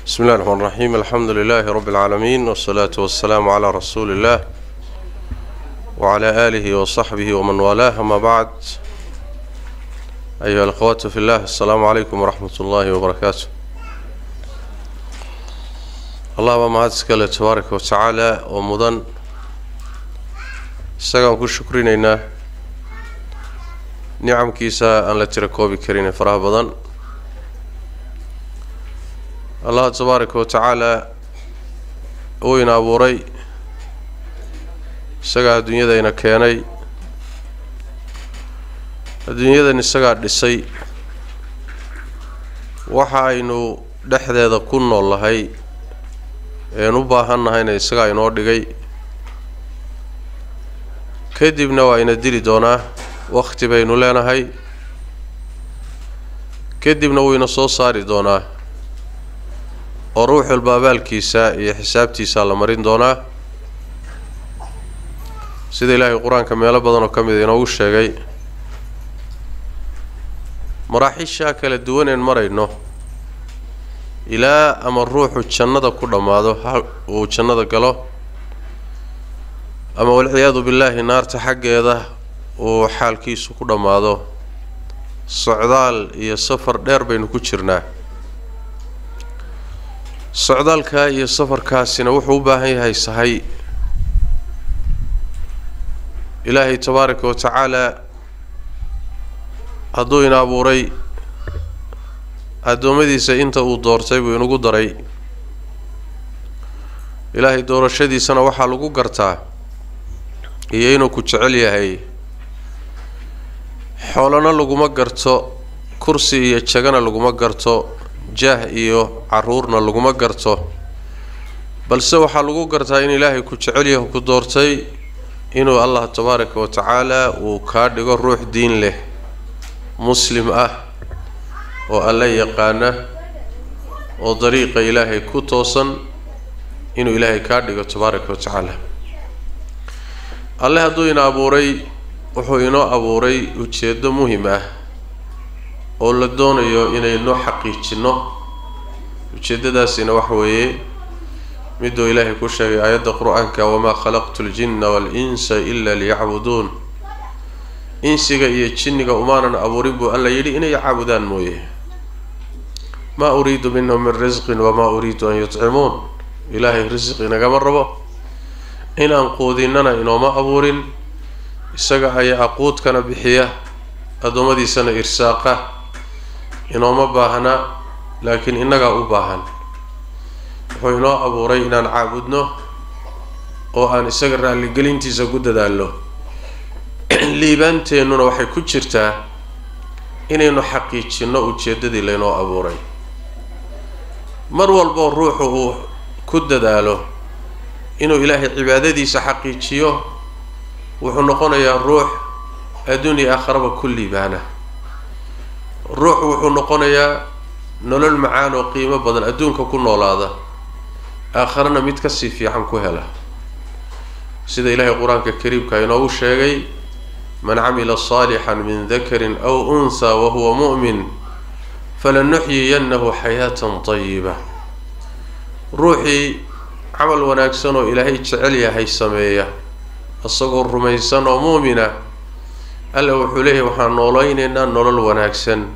بسم الله الرحمن الرحيم الحمد لله رب العالمين والصلاة والسلام على رسول الله وعلى آله وصحبه ومن والاه أما بعد أيها الأخوات في الله السلام عليكم ورحمة الله وبركاته الله ما هاتسكال تبارك وتعالى ومضن isagaan ku shukrinaynaa nicamkiisa aan la tira koobi karin ee faraha badan allah tabaaraka wa tacaalaa uu ina abuuray isagaa adduunyadayna keenay adduunyadan isagaa dhisay waxa aynu dhexdeeda ku nool nahay een u baahan nahayna isagaa inoo dhigay kadibna waa ina dili doonaa wakti baynu leenahay kadibna wuu ina soo saari doonaa oo ruux walba abaalkiisa iyo xisaabtiisaa la marin doonaa sida ilaahay qur-aanka meelo badan oo ka mida inoogu sheegay maraaxiishaa kala duwaneen marayno ilaa ama ruuxu jannada ku dhammaado ha uu jannada galo ama walciyaadu billaahi naarta xaggeeda uu xaalkiisu ku dhammaado socdaal iyo safar dheer baynu ku jirnaa socdaalkaa iyo safarkaasina wuxuu u baahan yahay sahay ilaahay tabaaraka wa tacaalaa hadduu ina abuuray addoommadiisa inta uu doortay buu inagu daray ilaahay doorashadiisana waxaa lagu gartaa iyo inuu ku jecel yahay xoolana laguma garto kursi iyo jagana laguma garto jaah iyo caruurna laguma garto balse waxaa lagu gartaa in ilaahay ku jecel yahay ku doortay inuu allah tabaaraka wa tacaala uu kaa dhigo ruux diin leh muslim ah oo alla yaqaana oo dariiqa ilaahay ku toosan inuu ilaahay kaa dhigo tabaaraka wa tacaala alle hadduu ina abuuray wuxuu inoo abuuray ujeeddo muhim ah oo la doonayo inaynu xaqiijinno ujeeddadaasina waxa weeye miduu ilaahay ku sheegay aayadda qur-aanka wamaa khalaqtu ljinna wal-insa ila liyacbuduun insiga iyo jinniga umaanan abuurin buu alla yidhi inay caabudaan mooye maa uriidu minhum min risqin wamaa uriidu an yutcimuun ilaahay risq inagama rabo inaan quudinnana inooma abuurin isaga ayaa aquudkana bixiya addoommadiisana irsaaqa inooma baahna laakiin innagaa u baahan wuxuu inoo abuuray inaan caabudno oo aan isaga raalligelintiisa ku dadaalno liibaanteennuna waxay ku jirtaa inaynu xaqiijinno ujeeddadii laynoo abuuray mar walboo ruuxu uu ku dadaalo inuu ilaahay cibaadadiisa xaqiijiyo wuxuu noqonayaa ruux adduun iyo aakharaba ku liibaana ruux wuxuu noqonayaa nolol macaan oo qiimo badan adduunka ku noolaada aakharana mid kasii fiican ku hela sida ilaahay qur-aanka kariimka inoogu sheegay man camila saalixan min dakarin aw unhaa wahuwa mu'min falanuxyiyannahu xayaatan tayiba ruuxii camal wanaagsan oo ilaahay jecel yahay sameeya isagoo rumaysan oo muumina alla wuxuu leeyahay waxaan noolaynaynaa nolol wanaagsan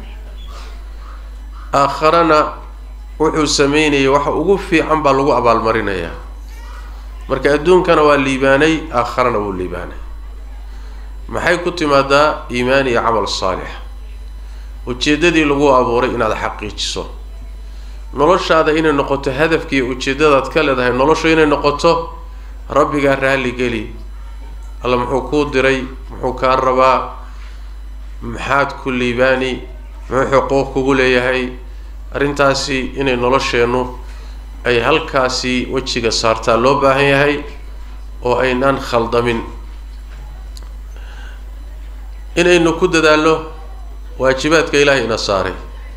aakharana wuxuu sameynayay waxa ugu fiican baa lagu abaalmarinayaa marka adduunkana waa liibaanay aakharana wuu liibaanay maxay ku timaadaa iimaan iyo camal saalix ujeeddadii lagu abuuray inaad xaqiijiso noloshaada inay noqoto hadafkiiyo ujeeddadaad ka leedahay noloshu inay noqoto rabbigaa raalligeli alla muxuu kuu diray muxuu kaa rabaa maxaad ku liibaani muxuu xuquuq kugu leeyahay arrintaasi inay nolosheennu ay halkaasi wejiga saartaa loo baahan yahay oo aynaan khaldamin inaynu ku dadaalno waajibaadka ilaahay ina saaray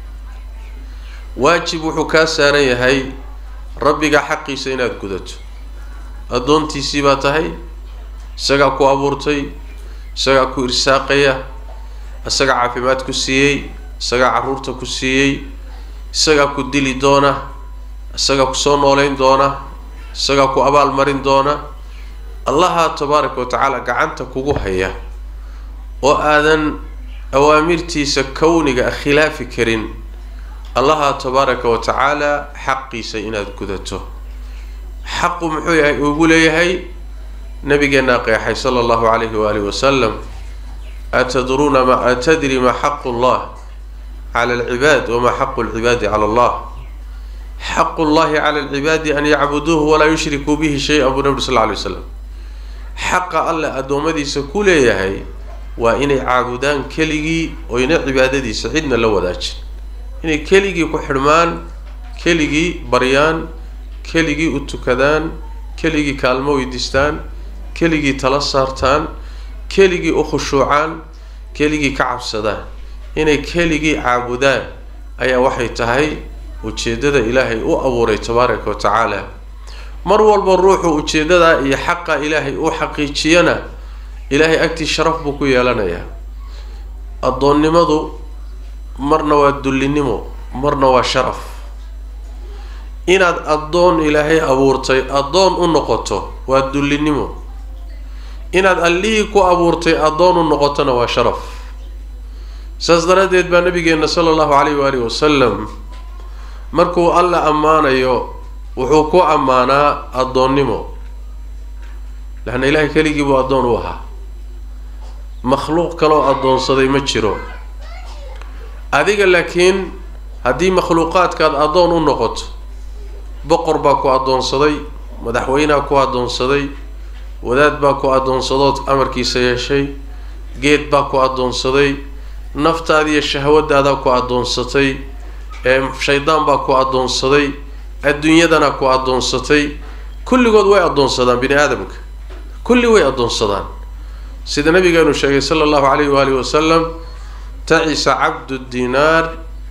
waajib wuxuu kaa saaran yahay rabbiga xaqiisa inaad gudato addoontiisii baa tahay isagaa ku abuurtay isagaa ku irsaaqaya isagaa caafimaad ku siiyey isagaa carruurta ku siiyey isagaa ku dili doona isagaa kusoo nooleyn doona isagaa ku abaalmarin doona allaha tabaaraka wa tacaala gacanta kugu haya oo aadan awaamirtiisa kowniga a khilaafi karin allaha tabaaraka wa tacaala xaqiisa inaad gudato xaqu muxuu yahay ugu leeyahay nabigeenaa qeexay sala allahu calayhi waalihi wasalam atadruuna ma atadri ma xaqu llah cala alcibaad wamaa xaqu lcibaadi cala allah xaqu llahi cala alcibaadi an yacbuduuhu walaa yushrikuu bihi shay-an buu nabi sal lla alay waslam xaqa alle addoommadiisa ku leeyahay waa inay caabudaan keligii oyna cibaadadiisa cidna la wadaajin inay keligii ku xidhmaan keligii baryaan keligii u tukadaan keligii kaalmo weydiistaan keligii tala saartaan keligii u khushuucaan keligii ka cabsadaan inay keligii caabudaan ayaa waxay tahay ujeeddada ilaahay u abuuray tabaaraka wa tacaala mar walba ruuxu ujeeddadaa iyo xaqa ilaahay u xaqiijiyana ilaahay agtii sharaf buu ku yeelanayaa addoonnimadu marna waa dullinimo marna waa sharaf inaad addoon ilaahay abuurtay addoon u noqoto waa dullinimo inaad allihii ku abuurtay addoon u noqotona waa sharaf saas daraaddeed baa nabigeena sala allahu calayh waalihi wasalam markuu alla ammaanayo wuxuu ku ammaanaa addoonnimo laanna ilaahay keligii buu addoon u ahaa makhluuq kaloo addoonsaday ma jiro adiga laakiin haddii makhluuqaadkaad addoon u noqoto boqor baa ku addoonsaday madaxweynea ku addoonsaday wadaad baa ku addoonsadood amarkiisa yeeshay geed baa ku addoonsaday naftaadiiyo shahwadaadaa ku addoonsatay ee shaydaan baa ku addoonsaday adduunyadana ku addoonsatay kulligood way addoonsadaan bini aadamka kulli way addoonsadaan sida nabigeenu sheegay sala allahu calayhi waalihi wasalam tacisa cabdu dinaar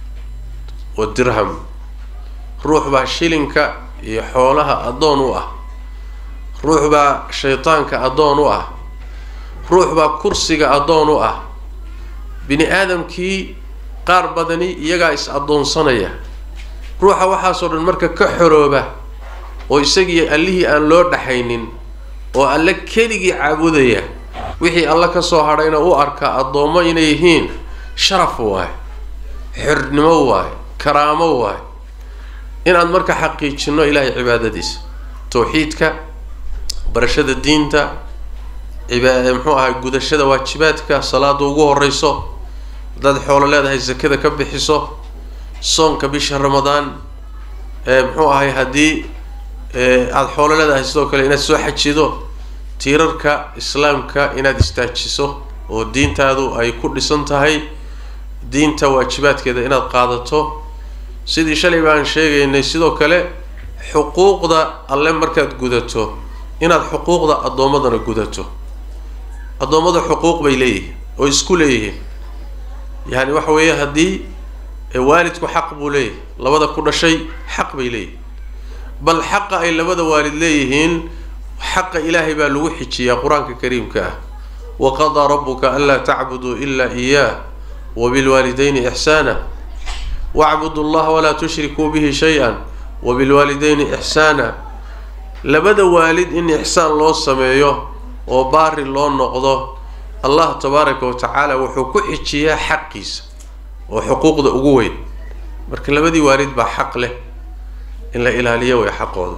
wa dirham ruux baa shilinka iyo xoolaha addoon u ah ruux baa shaydaanka addoon u ah ruux baa kursiga addoon u ah bini aadamkii qaar badani iyagaa is addoonsanaya ruuxa waxaasoo dhan marka ka xorooba oo isagii allihii aan loo dhaxaynin oo alle keligii caabudaya wixii alle ka soo hadhayna u arka addoommo inay yihiin sharaf waaye xornimo waaye karaamo waaye inaad marka xaqiijino ilaahay cibaadadiisa tawxiidka barashada diinta ciba muxuu ahay gudashada waajibaadka salaada ugu horeyso haddaad xoolo leedahay sakada ka bixiso soonka bisha ramadaan muxuu ahay haddii aada xoolo leedahay sidoo kale inaad soo xajido tiirarka islaamka inaad istaajiso oo diintaadu ay ku dhisan tahay diinta waajibaadkeeda inaad qaadato sidii shalay baan sheegaynay sidoo kale xuquuqda alle markaad gudato inaad xuquuqda addoommadana gudato addoommada xuquuq bay leeyihiin oo isku leeyihiin yacni waxa weeye haddii waalidku xaq buu leeyahay labada ku dhashay xaq bay leeyihiin bal xaqa ay labada waalid leeyihiin xaqa ilaahay baa lagu xijiyaa qur-aanka kariimka ah waqadaa rabuka anlaa tacbuduu ilaa iyaah wabilwaalidayni ixsaana wacbudu llaha walaa tushrikuu bihi shay-an wabilwaalidayni ixsaana labada waalid in ixsaan loo sameeyo oo baari loo noqdo allah tabaaraka wa tacaala wuxuu ku xijiyaa xaqiisa oo xuquuqda ugu weyn marka labadii waalid baa xaq leh in la ilaaliyo way xaqooda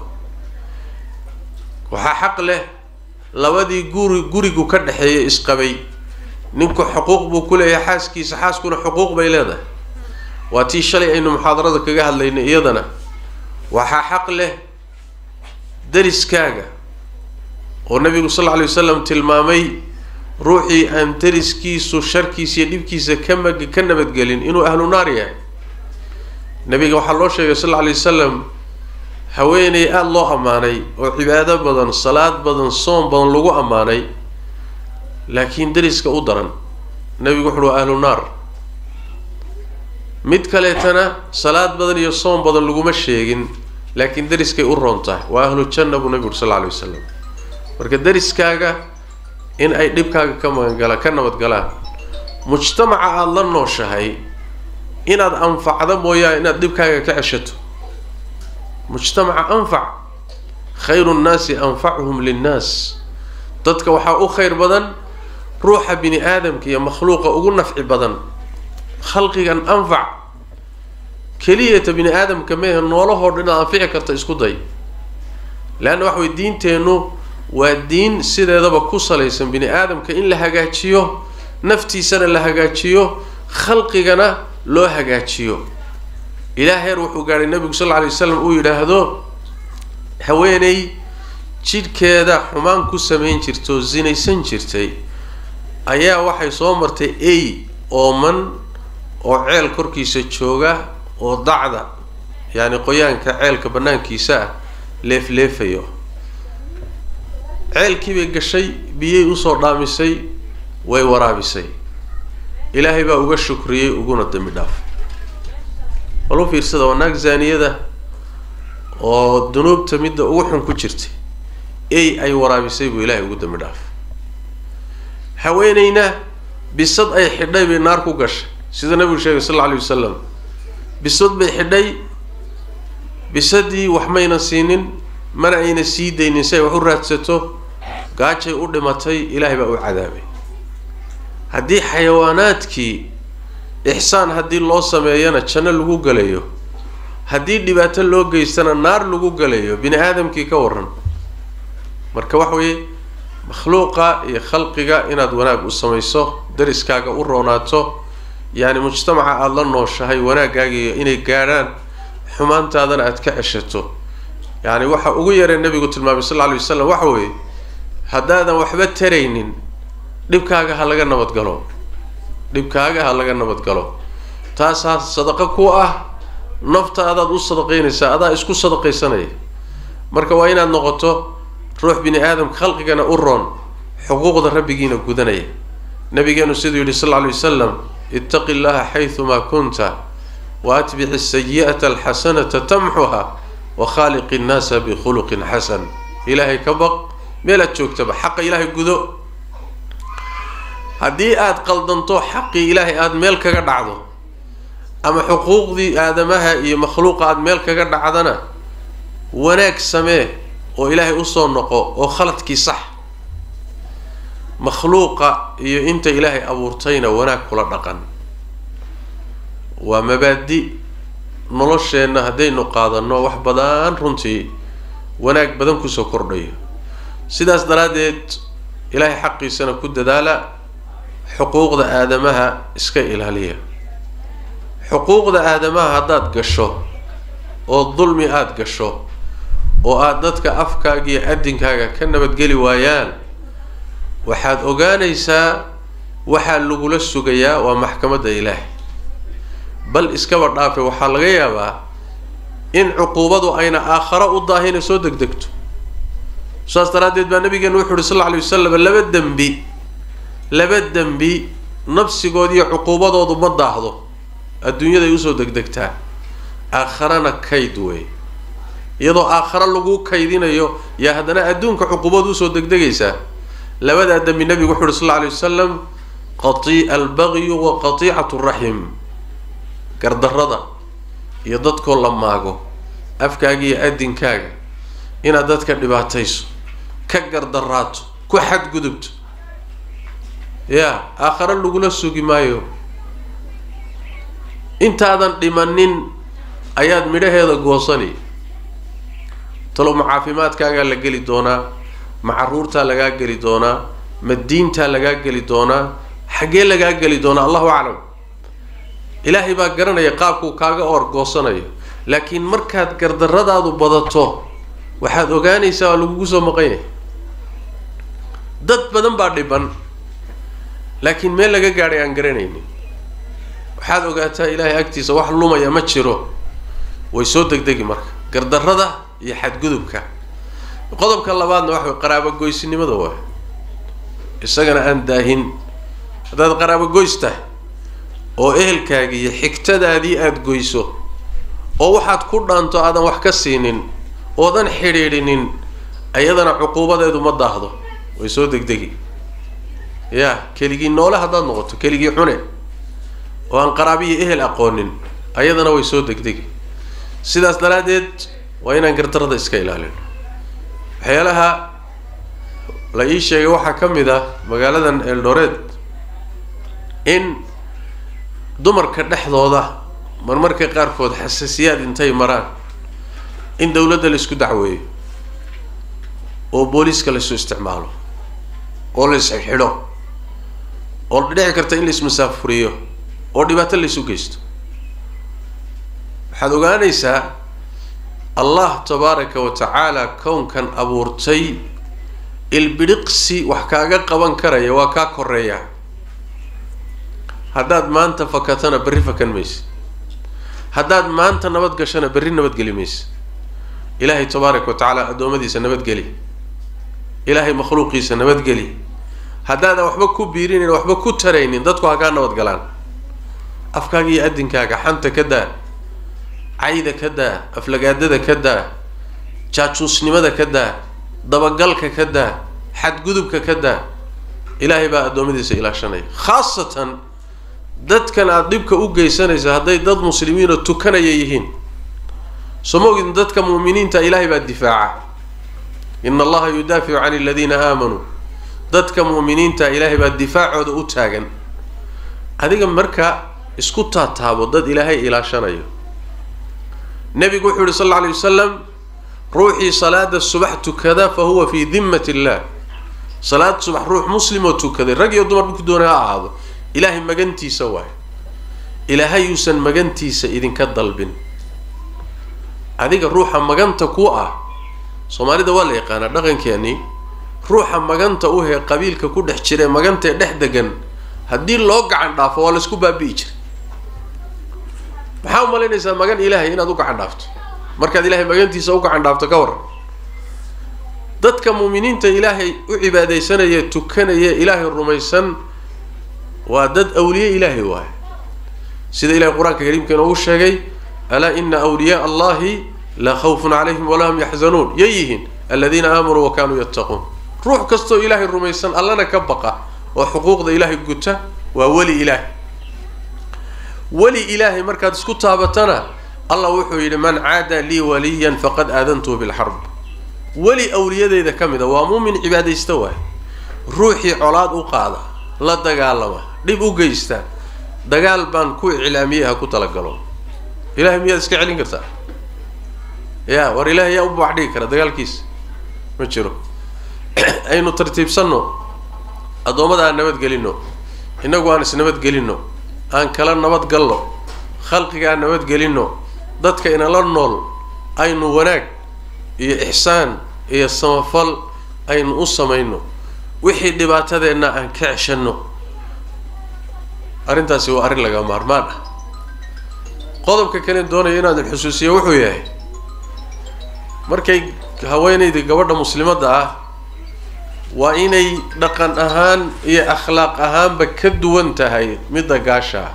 waxaa xaq leh labadii guri gurigu ka dhexeeya isqabay ninku xuquuq buu ku leeyahay xaaskiisa xaaskuna xuquuq bay leedahay waa tii shalay aynu muxaadarada kaga hadlaynay iyadana waxaa xaq leh dariskaaga oo nabigu sal lla alay wasalam tilmaamay ruuxii aan dariskiisu sharkiisa iyo dhibkiisa ka mag ka nabadgelin inuu ahlu naar yahay nabiga waxaa loo sheegay sal lla alay wasalam haweeney aada loo ammaanay oo cibaado badan salaad badan soom badan lagu ammaanay laakiin dariska u daran nabigu wuxu uhi ahlu naar mid kaleetana salaad badan iyo soom badan laguma sheegin laakiin dariskay u roon tahay waa ahlu janna buu nabigu uri sal lla alay wasalam marka dariskaaga in ay dhibkaaga ka magangala ka nabadgalaan mujtamaca aada la nooshahay inaad anfacdo mooyaa inaad dhibkaaga ka ceshato mujtamaca anfac khayru nnaasi anfacuhum linnaas dadka waxaa u khayr badan ruuxa bini aadamka iyo makhluuqa ugu nafci badan khalqigan anfac keliyata bini aadamka meehe noolahoo dhan inaad anfici karta isku day leanna waxa way diinteennu waa diin sideedaba ku salaysan bini aadamka in la hagaajiyo naftiisana la hagaajiyo khalqigana loo hagaajiyo ilaa heer wuxuu gaadhay nebigu sal lla alay waslam uu yidhaahdo haweeney jidhkeeda xumaan ku samayn jirta oo sinaysan jirtay ayaa waxay soo martay ey ooman oo ceel korkiisa jooga oo dacda yacni qoyaanka ceelka bannaankiisa ah leefleefayo ceelkii bay gashay biyay usoo dhaamisay way waraabisay ilaahay baa uga shukriyey uguna dambi dhaafay walu fiirsada waa naag zaaniyada oo dunuubta midda ugu xun ku jirtay ey ay waraabisay buu ilaahay ugu dambi dhaafay haweeneyna bisad ay xidhay bay naar ku gashay sida nabigu sheegay sal alla alay wasalam bisad bay xidhay bisadii wax mayna siinin mana ayna sii daynin si ay wax u raadsato gaajay u dhimatay ilaahay baa u cadaabay haddii xayawaanaadkii ixsaan haddii loo sameeyana janno lagu galayo haddii dhibaato loo geystana naar lagu galayo bini aadamkii ka waran marka waxa weeye makhluuqa iyo khalqiga inaad wanaag u samayso dariskaaga u roonaato yacni mujtamaca aada la nooshahay wanaagaagiiyo inay gaadhaan xumaantaadana aada ka ceshato yacni waxa ugu yaree nabigu tilmaamay sal lla alay wasalam waxa weeye haddaadan waxba taraynin dhibkaaga ha laga nabadgalo dhibkaaga ha laga nabadgalo taasaa sadaqo ku ah naftaadaad u sadaqaynaysaa adaa isku sadaqaysanaya marka waa inaad noqoto ruux bini aadamka khalqigana u roon xuquuqda rabbigiina gudanaya nabigeenu siduu yidhi sal lla alay wasalam ittaqi llaha xaydumaa kunta wa atbici sayi'ata alxasanata tamxuha wa khaaliqi nnaasa bikhuluqin xasan ilaahay ka baq meelaad joogtaba xaqa ilaahay gudo haddii aada qaldanto xaqii ilaahay aada meel kaga dhacdo ama xuquuqdii aadamaha iyo makhluuqa aada meel kaga dhacdana wanaag samee oo ilaahay usoo noqo oo khaladkii sax makhluuqa iyo inta ilaahay abuurtayna wanaag kula dhaqan waa mabaadi nolosheenna haddaynu qaadanno wax badan runtii wanaag badan kusoo kordhayo sidaas daraaddeed ilaahay xaqiisana ku dadaala xuquuqda aadamaha iska ilaaliya xuquuqda aadamaha haddaad gasho oo dulmi aada gasho oo aada dadka afkaaga iyo adinkaaga ka nabadgeli waayaan waxaad ogaanaysaa waxaa lagula sugayaa waa maxkamadda ilaahay bal iskaba dhaafe waxaa laga yaabaa in cuquubadu ayna aakharo u daahina soo degdegto saas daraaddeed baa nabigeenu wuxu uhi sal lla alay wasalam laba dembi laba dembi nafsigood iyo cuquubadoodu ma daahdo adduunyaday usoo degdegtaa aakharana kayd wey iyadoo aakhare lagu kaydinayo yaa haddana adduunka cuquubad usoo degdegaysaa labadaa dembi nabigu wuxu uhi sal lla alay wasalam qati albagyu wa qatiicatu raxim gardarrada iyo dadkoo la maago afkaaga iyo adinkaaga inaad dadka dhibaatayso ka gardaraato ku xadgudubto ya aakhare lagula sugi maayo intaadan dhimanin ayaad midhaheeda goosani talow ma caafimaadkaagaa la geli doonaa ma caruurtaa lagaa geli doonaa ma diintaa lagaa geli doonaa xaggee lagaa geli doonaa allahu aclam ilaahay baa garanaya qaabkuu kaaga orgoosanayo laakiin markaad gardaradaadu badato waxaad ogaanaysaa waa lagugu soo maqan yahay dad badan baa dhiban laakiin meel laga gaadhay aan garanaynin waxaad ogaataa ilaahay agtiisa wax lumaya ma jiro way soo degdegi marka gardarrada iyo xadgudubka qodobka labaadna waxa way qaraabogoysinimada waay isagana aan daahin haddaad qaraabogoys tahay oo ehelkaagi iyo xigtadaadii aada goyso oo waxaad ku dhaanto aadan wax ka siinin oodan xidhiidhinin ayadana cuquubadeedu ma daahdo way soo degdegi ya keligii noole haddaad noqoto keligii cune oo aan qaraabiyo ehel aqoonin ayadana way soo degdegi sidaas daraaddeed waa inaan gardarada iska ilaalino waxyaalaha la ii sheegay waxaa ka mid ah magaaladan eldoret in dumarka dhexdooda marmarka qaarkood xasaasiyaad intay maraan in dawladda la isku dacweeyo oo booliiska laisu isticmaalo oo la isxidho oo dhici karta in la ismasaafuriyo oo dhibaato la isu geysto waxaad ogaanaysaa allah tabaaraka wa tacaala kownkan abuurtay ilbidhiqsi wax kaaga qaban karaya waa kaa koreeya haddaad maanta fakatana berri fakan maysa haddaad maanta nabad gashana berri nabadgeli maysa ilaahay tabaaraka wa tacaala addoommadiisa nabadgeli ilaahay makhluuqiisa nabadgeli haddaadan waxba ku biirinin waxba ku taraynin dadku ha kaa nabad galaan afkaaga iyo adinkaaga xanta ka daa cayda ka daa aflagaadada ka daa jaajuusnimada ka daa dabagalka ka daa xadgudubka ka daa ilaahay baa addoommadiisa ilaashanaya khaasatan dadkan aada dhibka u geysanaysa hadday dad muslimiinoo tukanaya yihiin soo ma ogin dadka mu'miniinta ilaahay baa difaaca ina allaha yudaaficu can aladiina aamanuu dadka mu'miniinta ilaahay baa difaacooda u taagan adiga marka isku taataabo dad ilaahay ilaashanayo nebigu wuxuu yihi sal alla alay wasalam ruuxii salaada subax tukada fa huwa fii dimmat illah salaad subax ruux muslim oo tukaday rag iyo dumar ku doonay ha ahaado ilaahay magantiisa waayo ilaahay yuusan magantiisa idinka dalbin adiga ruuxa maganta ku ah soomaalida waa la yaqaanaa dhaqankeeni ruuxa maganta u hee qabiilka ku dhex jira ee magantae dhex degan haddii loo gacan dhaafo waa laisku baabi'i jiray maxaa umalaynaysaa magan ilaahay inaad u gacan dhaafto markaad ilaahay magantiisa u gacan dhaafto ka waran dadka muuminiinta ilaahay u cibaadaysanaya tukanaya ilaahay rumaysan waa dad awliye ilaahay waaye sida ilahay qur-aanka kariimka inoogu sheegay alaa ina awliyaaa allahi laa khawfun calayhim walaa hum yaxzanuun yay yihiin aladiina aamanuu wa kaanuu yattaquun ruux kastoo ilaahay rumaysan allana ka baqa oo xuquuqda ilaahay guta waa weli ilaahay weli ilaahay markaad isku taabatana allah wuxuu yidhi man caada lii waliyan faqad aadantuhu bilxarb weli awliyadeyda ka mid a waa muumin cibaadaysta waay ruuxii colaad u qaada la dagaalama dhib u geysta dagaal baan ku iclaamiyey ha ku talagalo ilahay miyaad iska celin kartaa ya war ilahay yaa u baax dhigi kara dagaalkiisa ma jiro aynu tartiibsanno addoommada aan nabadgelino innagu aan isnabadgelino aan kala nabadgalno khalqiga aan nabadgelino dadka inala nool aynu wanaag iyo ixsaan iyo samafal aynu u samayno wixii dhibaatadeenna aan ka ceshanno arrintaasi waa arrin laga maarmaan ah qodobka kale doonaya inaadin xusuusiyo wuxuu yahay markay haweenayda gabadha muslimadda ah waa inay dhaqan ahaan iyo akhlaaq ahaanba ka duwan tahay midda gaasha ah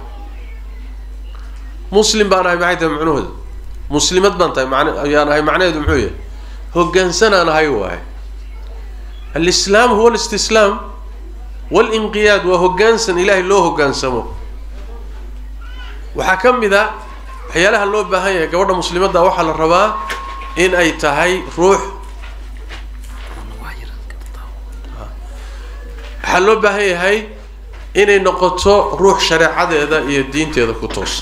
muslim baan ahay maxay tahay macnuhooda muslimad baan tahay man ayaan ahay macnaheedu muxuu yahay hoggaansanaan ahay waaye alislaam huwa alistislaam walinqiyaad waa hoggaansan ilaahay loo hoggaansamo waxaa ka mid a waxyaalaha loo baahan yahay gabadha muslimadda waxaa la rabaa in ay tahay ruux waxaa loo baahan yahay inay noqoto ruux shareecadeeda iyo diinteeda ku toosa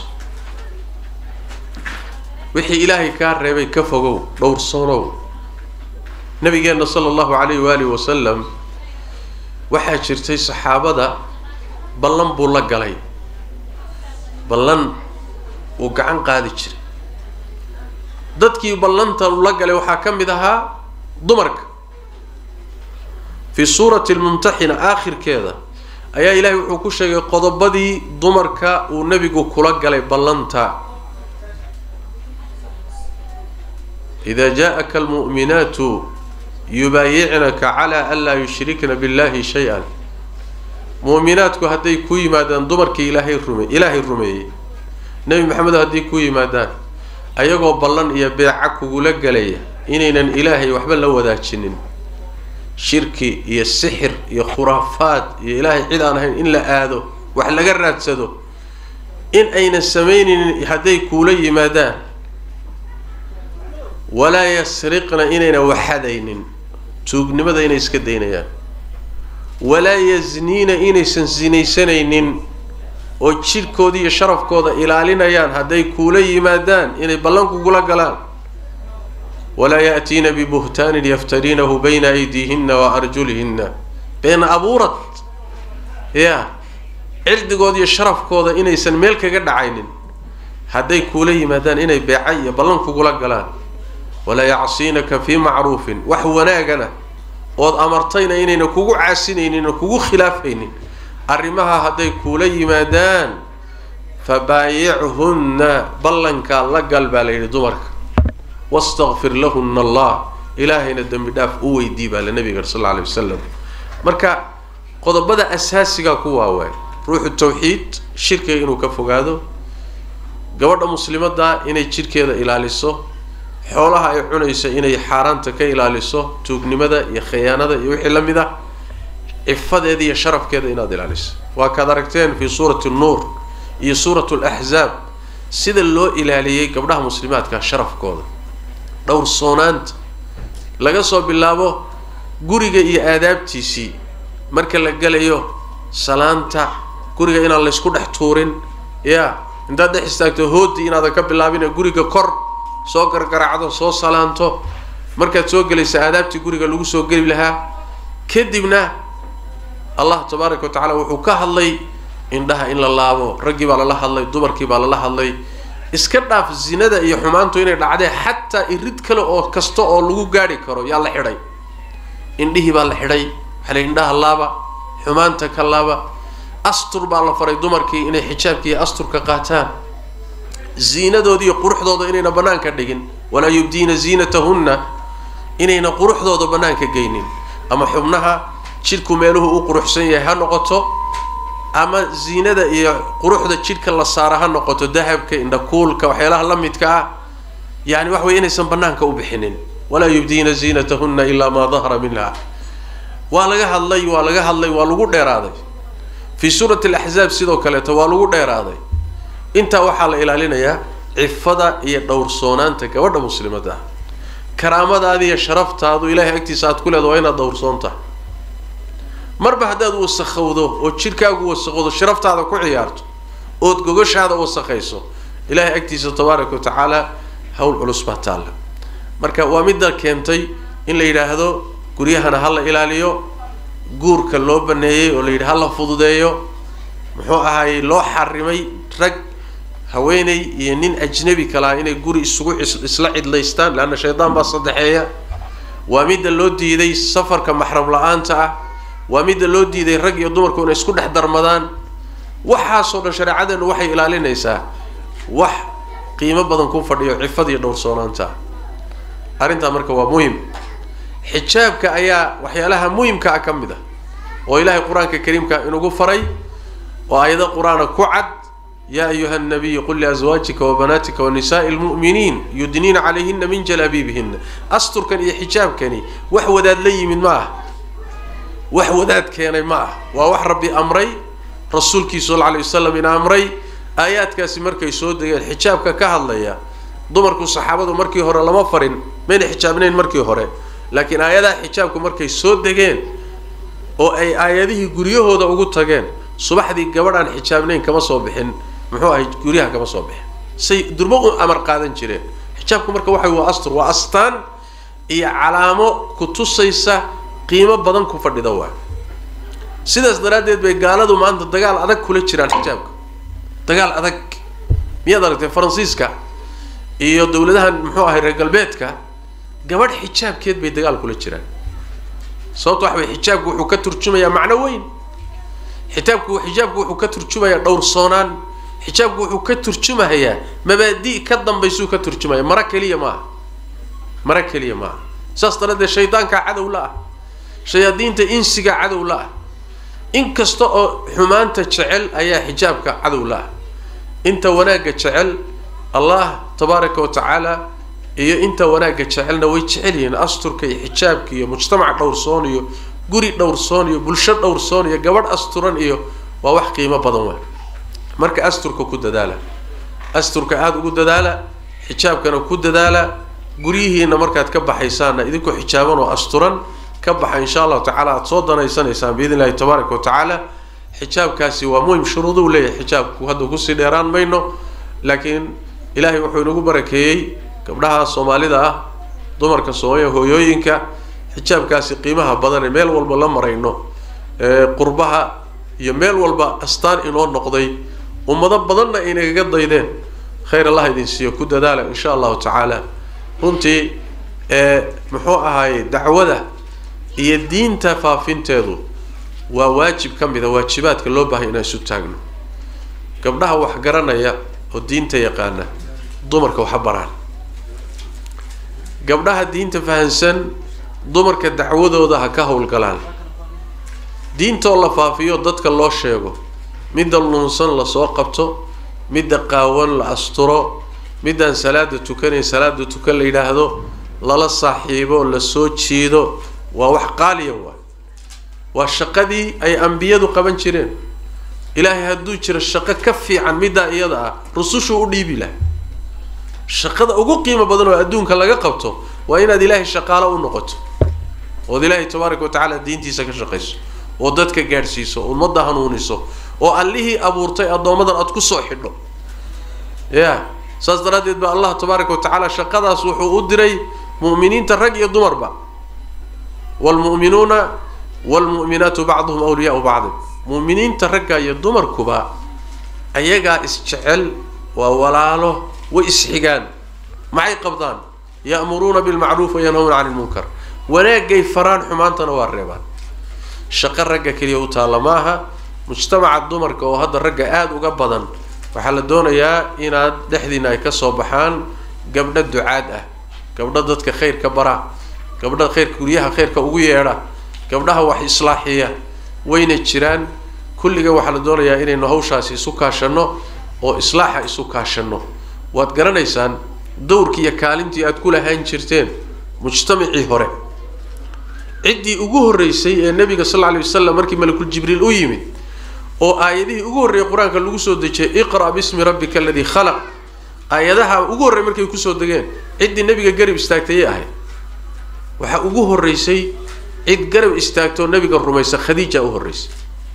wixii ilaahay kaa reebay ka fogow dhowrsoonow nabigeenna sala allahu calayh waalihi wasalam waxaa jirtay saxaabada ballan buu la galay ballan uu gacan qaadi jiray dadkii ballanta la galay waxaa ka mid ahaa dumarka fii suurati almumtaxina aakhirkeeda ayaa ilaahay wuxuu ku sheegay qodobadii dumarka uu nebigu kula galay ballanta ida jaءaka almu'minaatu yubaayicnaka calaa an laa yushrikna billahi shay-an mu'minaadku hadday ku yimaadaan dumarkii ilaahay rume ilaahay rumeeyey nebi maxamedo hadday ku yimaadaan ayagoo ballan iyo beeca kugula galaya inaynan ilaahay waxba la wadaajinin shirki iyo sixir iyo khuraafaad iyo ilaahay cid aan ahayn in la aado wax laga raadsado in aynan samaynaynin hadday kuula yimaadaan walaa yasriqna inayna waxadaynin tuugnimada inay iska daynayaan walaa yazniina inaysan sinaysanaynin oo jidhkooda iyo sharafkooda ilaalinayaan hadday kuula yimaadaan inay ballan kugula galaan walaa ya'tiina bibuhtaanin yaftariinahu bayna aydiihinna wa arjulihinna been abuurad ya cirdigooda iyo sharafkooda inaysan meel kaga dhacaynin hadday kuula yimaadaan inay beeca iyo ballan kugula galaan walaa yacsiinaka fii macruufin wax wanaagana ood amartayna inayna kugu caasinaynin oo kugu khilaafaynin arrimaha hadday kuula yimaadaan fabaayichunna ballankaa la gal baa la yidhi dumarka wastakfir lahuna allah ilaahayna dembi dhaaf u weydii baa la nabiga sal alla alay wasalam marka qodobada asaasigaa ku waawaay ruuxu tawxiid shirkiga inuu ka fogaado gabadha muslimadda inay jidhkeeda ilaaliso xoolaha ay cunayso inay xaaraanta ka ilaaliso tuugnimada iyo khiyaanada iyo wixii la mid ah cifadeeda iyo sharafkeeda inaad ilaaliso waa kaad aragteen fii suurati nuur iyo suurat laxzaab sida loo ilaaliyey gabdhaha muslimaadka sharafkooda dhowr soonaanta laga soo bilaabo guriga iyo aadaabtiisii marka la gelayo salaanta guriga inaan laysku dhex tuurin ya intaad dhex istaagto hoodii inaadan ka bilaabin guriga kor soo gargaraacdo soo salaanto markaad soo gelaysa aadaabtii guriga lagu soo geli lahaa kadibna allah tabaaraka wa tacala wuxuu ka hadlay indhaha in la laabo raggii baa lala hadlay dumarkii baa lala hadlay iska dhaaf zinada iyo xumaantu inay dhacdeen xataa irid kale oo kasta oo lagu gaadhi karo yaa la xidhay indhihii baa la xidhay waxaa la indhaha laaba xumaanta ka laaba astur baa la faray dumarkii inay xijaabka iyo asturka qaataan ziinadooda iyo quruxdooda inayna banaanka dhigin walaa yubdiina ziinatahunna inayna quruxdooda banaanka geynin ama xubnaha jidhku meeluhu u quruxsan yahay ha noqoto ama ziinada iyo quruxda jidhka la saara ha noqoto dahabka indhakuulka waxyaalaha la midka ah yani waxa weye inaysan banaanka u bixinin walaa yubdiina ziinatahunna ilaa maa dahara minha waa laga hadlay waa laga hadlay waa lagu dheeraaday fii suurati alaxzaab sidoo kaleeto waa lagu dheeraaday intaa waxaa la ilaalinayaa cifada iyo dhowrsoonaanta gabadha muslimadda ah karaamadaada iyo sharaftaadu ilaahay agtiisa aad ku leeda waa inaad dhowrsoon tahay marba haddaad wasakhowdo oo jidhkaagu wasakhowdo sharaftaada ku ciyaarto ood gogashaada wasakhayso ilaahay agtiisa tabaaraka wa tacaala hawl culus baa taalla marka waa midda keentay in la yidhaahdo guryahana ha la ilaaliyo guurka loo baneeyey oo la yidhi ha la fududeeyo muxuu ahaayey loo xarimay rag haweeney iyo nin ajnabi kalaa inay guri isugu isla cidlaystaan leanna shaydaan baa saddexeeya waa midda loo diiday safarka maxram la-aanta ah waa midda loo diiday rag iyo dumarku inay isku dhex darmadaan waxaasoo dhan shareecadeenu waxay ilaalinaysaa wax qiimo badan ku fadhiyo cifad iyo dhowrsoonaanta arrintaa marka waa muhim xijaabka ayaa waxyaalaha muhimka ah ka mid ah oo ilaahay qur-aanka kariimka inugu faray oo aayado qur-aana ku cad yaa ayuha nabiyu qul liazwaajika wabanaatika wanisaai lmu'miniin yudniina calayhina min jalaabiibihina asturkan iyo xijaabkani wax wadaad la yimid ma ah wax wadaad keenay ma ah waa wax rabbi amray rasuulkiisa sal alay wasalam ina amray aayaadkaasi markay soo degeen xijaabka ka hadlaya dumarku saxaabadu markii hore lama farin mayna xijaabnayn markii hore laakiin aayadaha xijaabku markay soo degeen oo ay aayadihii guryahooda ugu tageen subaxdii gabadhaan xijaabnayn kama soo bixin muxuu ahay guryaha kama soo bixin say durmo u amar qaadan jireen xijaabku marka waxa waa astur waa astaan iyo calaamo ku tusaysa qiimo badan ku fadhida waa sidaas daraaddeed bay gaaladu maanta dagaal adag kula jiraan xijaabka dagaal adag miyaad aragtay faransiiska iyo dawladahan muxuu ahay reer galbeedka gabadh xijaabkeed bay dagaal kula jiraan sababto waxa way xijaabku wuxuu ka turjumayaa macno weyn xitaabku xijaabku wuxuu ka turjumayaa dhowrsoonaan xijaabku wuxuu ka turjumahayaa mabaadi' ka dambaysuu ka turjumaya mara keliya maaha mara keliya maaha saas daraaddeed shaydaankaa cadow la ah shayaadiinta insiga cadow la ah in kasta oo xumaanta jecel ayaa xijaabka cadow la ah inta wanaagga jecel allah tabaaraka wa tacaala iyo inta wanaagga jecelna way jecel yihiin asturka iyo xijaabka iyo mujtamac dhowrsoon iyo guri dhowrsoon iyo bulsho dhowrsoon iyo gabadh asturan iyo waa wax qiimo badan waay marka asturka ku dadaala asturka aada ugu dadaala xijaabkana ku dadaala guryihiina markaad ka baxaysaanna idinkoo xijaaban oo asturan ka baxa insha allahu tacaala aada soo danaysanaysaan biidn illahi tabaaraka wa tacaala xijaabkaasi waa muhim shuruuduu leeyahay xijaabku hadda kusii dheeraan mayno laakiin ilaahay wuxuu inagu barakeeyey gabdhaha soomaalida ah dumarka soomaaliya hooyooyinka xijaabkaasi qiimaha badan ee meel walba la marayno qurbaha iyo meel walba astaan inoo noqday ummado badanna inagaga daydeen khayr allah idin siiyo ku dadaala insha allahu tacaala runtii muxuu ahaaye dacwada iyo diinta faafinteedu waa waajib ka mid a waajibaadka loo baahaya inaan isu taagno gabdhaha wax garanaya oo diinta yaqaana dumarka waxa baraan gabdhaha diinta fahansan dumarka dacwadooda ha ka howlgalaan diintoo la faafiyo dadka loo sheego midda lunsan lasoo qabto midda qaawan la asturo middaan salaada tukanayn salaada tukan la yidhaahdo lala saaxiibo lasoo jiido waa wax qaaliya waay waa shaqadii ay ambiyadu qaban jireen ilaahay hadduu jiro shaqo ka fiican middaa iyada ah rusushuu u dhiibi laha shaqada ugu qiimo badan oo adduunka laga qabto waa inaad ilaahay shaqaalo u noqoto ood ilaahay tabaaraka wa tacaala diintiisa ka shaqayso oo dadka gaadhsiiso ummadda hanuuniso oo allihii abuurtay addoommadan aada kusoo xidho ya saas daraaddeed ba allah tabaaraka wa tacaala shaqadaas wuxuu u diray mu'miniinta rag iyo dumarba waalmu'minuuna waalmu'minaatu bacduhum awliyaau bacdin mu'miniinta ragga iyo dumarkuba ayagaa isjecel waa walaalo way isxigaan maxay qabdaan ya'muruuna bilmacruuf wayanhawna cani lmunkar wanaagay faraan xumaantana waa reebaan shaqo ragga keliya u taalla maaha mujtamaca dumarka oo hadda ragga aada uga badan waxaa la doonayaa inaad dhexdiina ay kasoo baxaan gabdho ducaad ah gabdho dadka khayrka bara gabdha khayrka guryaha khayrka ugu yeedha gabdhaha wax islaaxiya wayna jiraan kulliga waxaa la doonayaa inaynu hawshaasi isu kaashanno oo islaaxa isu kaashanno waad garanaysaan dowrkii iyo kaalintii aad ku lahaan jirteen mujtamacii hore ciddii ugu horreysay ee nabiga sal lla alay wasalam markii malakul jibriil u yimid oo aayadihii ugu horreeyay qur-aanka lagu soo dejiyay iqra' bismi rabbika aladii khalaq aayadaha ugu horrey markay kusoo degeen ciddii nabiga garab istaagtayay ahayd waxaa ugu horreysay cid garab istaagtoo nabiga rumaysa khadiija u horreysay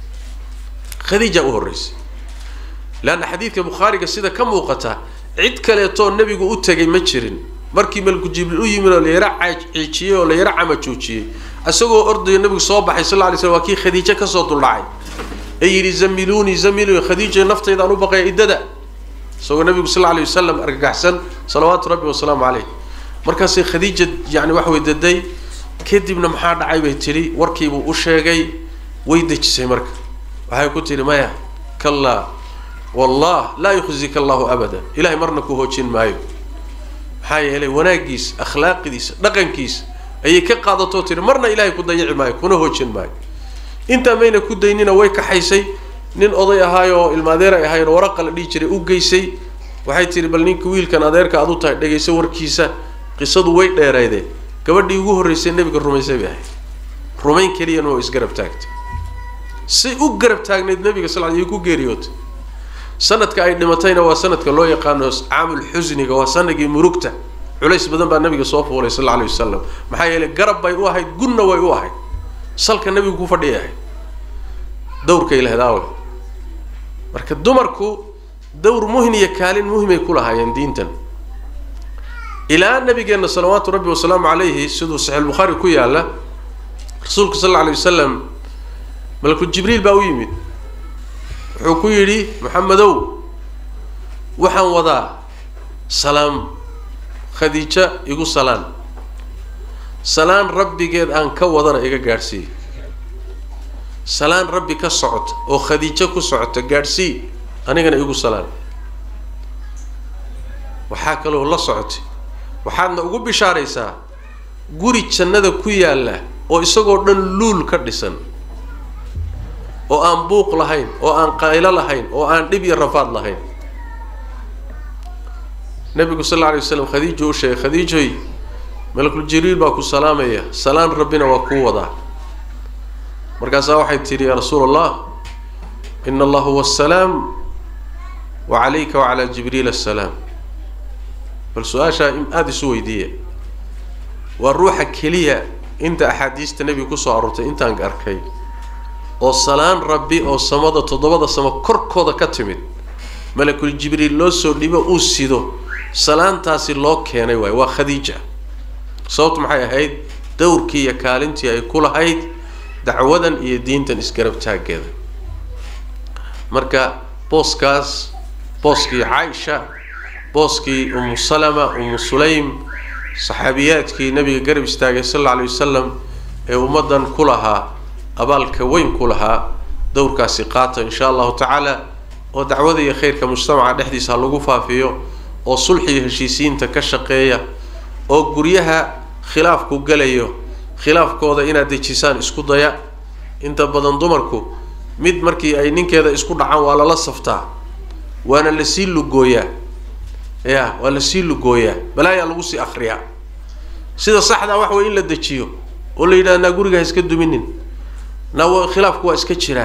khadiija u horreysay leanna xadiidka bukhaariga sida ka muuqata cid kaleetoo nabigu u tegay ma jirin markii malku jibriil u yimid oo la yara ciijiyey oo la yara camajoojiyey isagoo ordayo nabigu soo baxay sal lla lay slam waa kii khadiijo kasoo duldhacay ee yidhi zamiluunii zamiluuni khadiija naftaydaan u baqaya iddada isagoo nabigu sal lla alay wasalam argagaxsan salawaatu rabbi wasalaamu caleyh markaasay khadiija yani waxa way daday kadibna maxaa dhacay bay tidhi warkiibuu u sheegay way dejisay marka waxay ku tidhi maya kallaa wallah laa yukhzika allahu abada ilahay marna ku hoojin maayo maxaa yeelay wanaaggiisa akhlaaqidiisa dhaqankiisa ayay ka qaadatoo tihi marna ilaahay ku dayici maayo kuna hoojin maayo intaa mayna ku daynina way kaxaysay nin oday ahaayoo ilmaadeer ay ahaayeen waraqa la dhihi jiray u geysay waxay tihi bal ninka wiilkan adeerka aad u tahay dhegayso warkiisa qisadu way dheereydeen gabadhii ugu horreysay nebiga rumaysay bay ahayd rumayn keliyana waa isgarab taagtay say u garab taagnayd nabiga sal l ku geeriyootay sanadka ay dhimatayna waa sanadka loo yaqaano caamul xusniga waa sanadkii murugta culays badan baa nabiga soo fuulay sal alay wasalam maxaa yeelay garab bay u ahayd gunna way u ahayd salka nabigu ku fadhiyay ahayd dawrkay lehdaawe marka dumarku dawr muhin iyo kaalin muhimay ku lahaayeen diintan ilaa nabigeenna salawaatu rabbi wasalaamu calayhi siduu saxiix bukhaari ku yaalla rasuulku sal alla alay wasalam malku jibriil baa u yimid wuxuu ku yidhi maxamedow waxaan wadaa salaam khadiija igu salaan salaan rabbigeed aan ka wadana iga gaadhsii salaan rabbi ka socota oo khadiijo ku socota gaadhsii anigana igu salaan waxaa kaloo la socotay waxaadna ugu bishaaraysaa guri jannada ku yaalla oo isagoo dhan luul ka dhisan oo aan buuq lahayn oo aan qaylo lahayn oo aan dhib iyo rafaad lahayn nabigu sal alla alay waslam khadiijo u sheegay khadiijoy malakul jibriil baa ku salaamaya salaan rabbina waa kuu wadaa markaasaa waxay tidhi yaa rasuula allah ina allah huwa asalaam wa calayka wacalaa jibriil assalaam bal su-aashaa aada isu weydiiya waa ruuxa keliya inta axaadiista nebiga kusoo aroortay intaan arkay oo salaan rabbi oo samada toddobada samo korkooda ka timid malakul jibriil loo soo dhibo uu sido salaantaasi loo keenay waay waa khadiija sababtu maxay ahayd dowrkii iyo kaalintii ay ku lahayd dacwadan iyo diintan isgarab taaggeeda marka booskaas booskii caaisha booskii umu salama umu sulaym saxaabiyaadkii nabiga garab istaagay sal alla alay wasalam ee ummaddan ku lahaa abaalka weyn ku lahaa dowrkaasi qaata insha allahu tacaala oo dacwada iyo khayrka mujtamaca dhexdiisa ha lagu faafiyo oo sulxiga heshiisiinta ka shaqeeya oo guryaha khilaafku galayo khilaafkooda inaad dejisaan isku daya inta badan dumarku mid markii ay ninkeeda isku dhacaan waa lala saftaa waana lasii lugooyaa ya waa lasii lugooyaa balaayaa lagu sii akriyaa sida saxdaa waxa way in la dejiyo oo la yidhahda naa guriga ha iska duminin naa khilaafku waa iska jiraa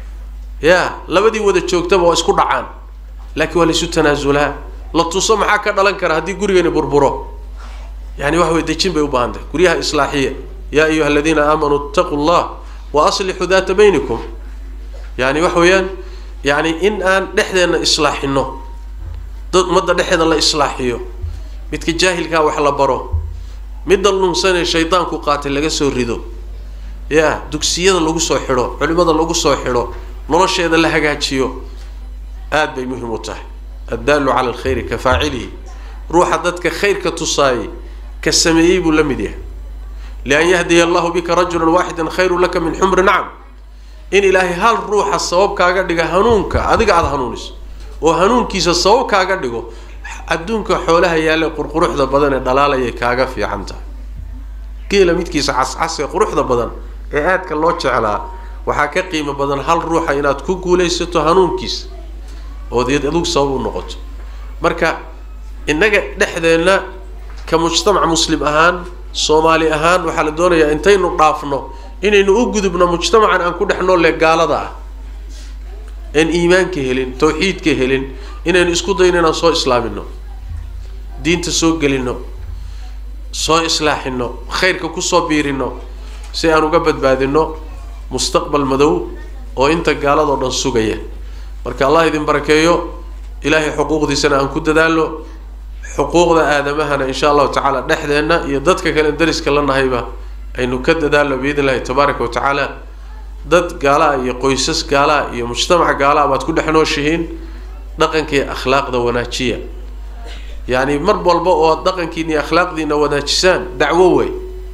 ya labadii wada joogtaba waa isku dhacaan laakiin waa laisu tanaasulaa la tuso maxaa ka dhalan kara haddii gurigani burburo yani waxa way dejin bay u baahan tahay guryaha islaaxiya yaa ayuha aladiina aamanuu itaquu llah wa aslixuu daata baynikum yani waxa weeyaan yani in aan dhexdeenna islaaxino dad ummadda dhexeeda la islaaxiyo midka jaahilkaa wax la baro midda lunsanee shaydaanku qaatay laga soo rido ya dugsiyada lagu soo xidho culimada lagu soo xidho nolosheeda la hagaajiyo aad bay muhim u tahay addaalu cala alkhayri ka faacilihi ruuxa dadka khayrka tusaayay ka sameeyey buu la mid yahay lian yahdiya allahu bika rajulan waaxidan khayrun laka min xumri nacam in ilaahay hal ruuxa sabab kaaga dhiga hanuunka adiga aada hanuuniso oo hanuunkiisa sabab kaaga dhigo adduunka xoolaha yaalla qurquruxda badan ee dhalaalayay kaaga fiican tahay geela midkiisa cascas ee quruxda badan ee aadka loo jeclaa waxaa ka qiimo badan hal ruuxa inaad ku guulaysato hanuunkiisa ood adugu sabab u noqoto marka innaga dhexdeenna ka mujtamac muslim ahaan soomaali ahaan waxaa la doonayaa intaynu dhaafno inaynu u gudubno mujtamacan aan ku dhex noolle gaalada ah aan iimaanka helin tawxiidka helin inaynu isku dayno inaan soo islaamino diinta soo gelino soo islaaxino khayrka kusoo biirino si aan uga badbaadino mustaqbal madow oo inta gaaladoo dhan sugaya marka allah idin barakeeyo ilaahay xuquuqdiisana aan ku dadaalno xuquuqda aadamahana insha allahu tacaala dhexdeenna iyo dadka kale dariska la nahayba aynu ka dadaalno biidn illahi tabaaraka wa tacaala dad gaalaa iyo qoysas gaalaa iyo mujtamac gaalaa baad ku dhex nooshihiin dhaqanka iyo akhlaaqda wanaajiya yacni mar walba oo ad dhaqankiina iyo akhlaaqdiina wanaajisaan dacwo wey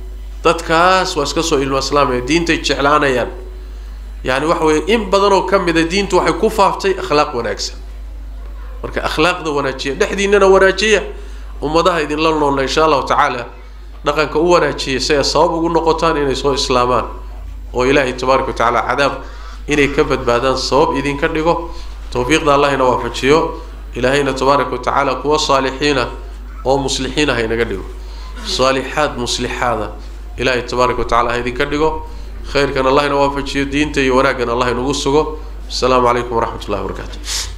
dadkaas waa iska soo ilmo islaamaya diintay jeclaanayaan yani waxa weeye in badanoo ka mida diintu waxay ku faaftay akhlaaq wanaagsan marka akhlaaqda wanaajiya dhexdiinana wanaajiya ummadaha idinla noolna insha allahu tacaala dhaqanka u wanaajiya si ay sabab ugu noqotaan inay soo islaamaan oo ilaahay tabaaraka wa tacaala cadaab inay ka badbaadaan sabab idinka dhigo tawfiiqda allahina waafajiyo ilaahayna tabaaraka wa tacaala kuwa saalixiina oo muslixiina ha inaga dhigo saalixaad muslixaada ilaahay tabaaraka wa tacala ha idinka dhigo khayrkan allahina waafajiyo diinta iyo wanaaggan allah inugu sugo asalaamu calaykum waraxmat ullahi wabarakaatu